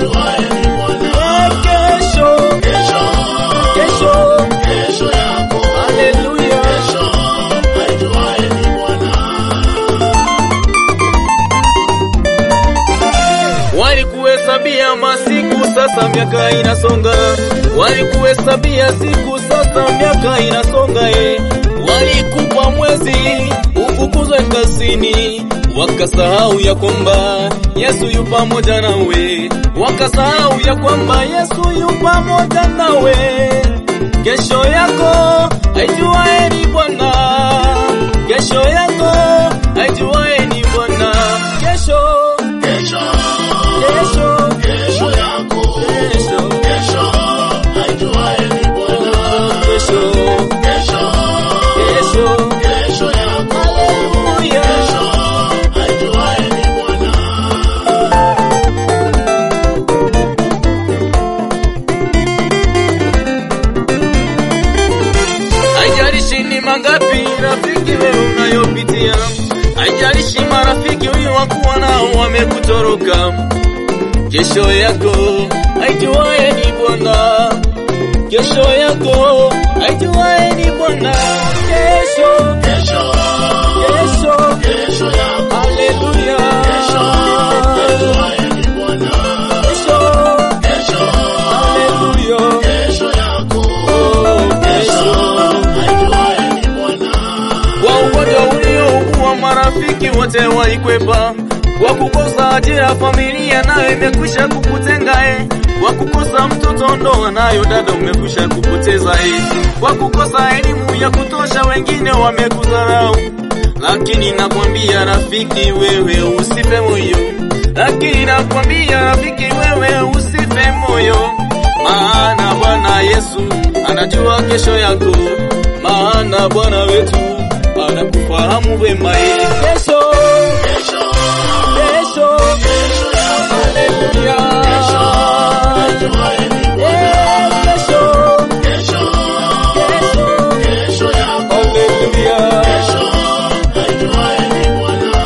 aijuaye ni Bwana. Eh, kesho, Kesho, kesho, kesho yako, haleluya. kesho, aijuaye ni Bwana. Walikuhesabia masiku, sasa miaka inasonga. Walikuhesabia siku, sasa miaka inasonga. Eh, walikupa mwezi ufukuzwe kazini, wakasahau ya kwamba Yesu yu pamoja nawe, wakasahau ya kwamba Yesu yu pamoja nawe. Kesho yako aijuaye ni Bwana, kesho yako aijuaye ni Bwana, kesho Kesho, Kesho, kesho yako, kesho, kesho, aijuaye ni Bwana. kesho, Kesho, kesho, kesho yako, haleluya. kesho, aijuaye ni Bwana. Haijalishi ni mangapi rafiki wewe unayopitia, haijalishi marafiki uliokuwa nao wamekutoroka. Kesho yako aijuaye ni Bwana, kesho yako aijuaye ni Bwana. Kesho, Kesho, kesho, kesho yako, haleluya. kesho, aijuaye ni Bwana. Kesho, Kesho, haleluya. kesho yako, Oh, kesho, kesho. aijuaye ni Bwana. Kwa ugonjwa uliougua marafiki wote walikwepa, kwa kukosa ajira familia nayo imekwisha kukutenga eh. Kwa kukosa mtoto ndoa nayo dada umekwisha kupoteza eh. Kwa kukosa elimu ya kutosha wengine wamekudharau, lakini nakwambia rafiki, wewe usife moyo, lakini nakwambia rafiki, wewe usife moyo, maana Bwana Yesu anajua kesho yako, maana Bwana wetu anakufahamu vema. eh. Kesho, Kesho, kesho, kesho yako, haleluya. aijuaye ni Bwana. Eh, kesho, Kesho, kesho, kesho yako, haleluya. kesho, aijuaye ni Bwana.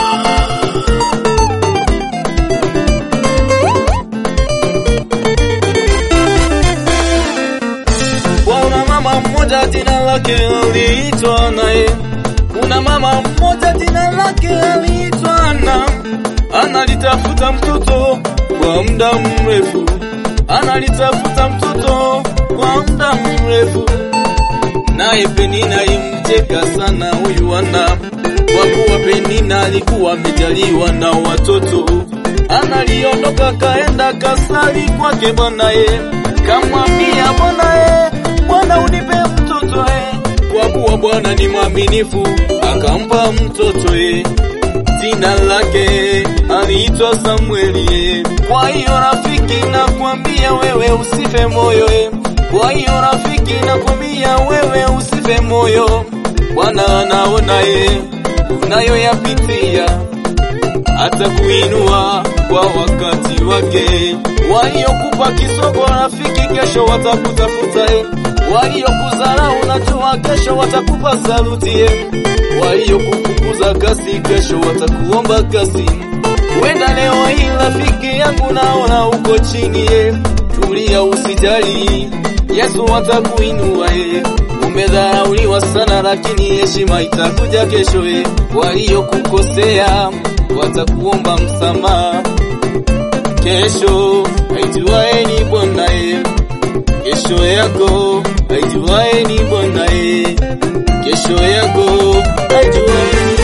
Kuna mama mmoja jina lake aliitwa naye, kuna mama mmoja jina lake aliitwa Ana, analitafuta mtoto kwa muda mrefu, analitafuta mtoto kwa muda mrefu, naye Penina imcheka sana huyu Ana, kwa kuwa Penina alikuwa amejaliwa na watoto. Analiondoka kaenda kasali kwake Bwanaye, kamwambia Bwanaye, Bwana unipe mtoto e, kwa kuwa Bwana ni mwaminifu, akampa mtoto e. Jina lake aliitwa Samueli e. Kwa hiyo rafiki, nakwambia wewe usife moyo e. Kwa hiyo rafiki, nakwambia wewe usife moyo, Bwana anaona e unayoyapitia hata kuinua kwa wakati wake. Waliokupa kisogo rafiki, kesho watakutafuta eh. Waliokudharau najua kesho watakupa saluti eh. Waliokufukuza kasi, kesho watakuomba kasi. Wenda leo hii rafiki yangu, naona uko chini eh. Tulia, usijali, Yesu atakuinua eh. Umedharauliwa sana, lakini heshima itakuja kesho eh. Waliokukosea watakuomba msamaha kesho. Aijuaye ni Bwana eh. Kesho yako aijuaye ni Bwana eh. Kesho yako aijuaye ni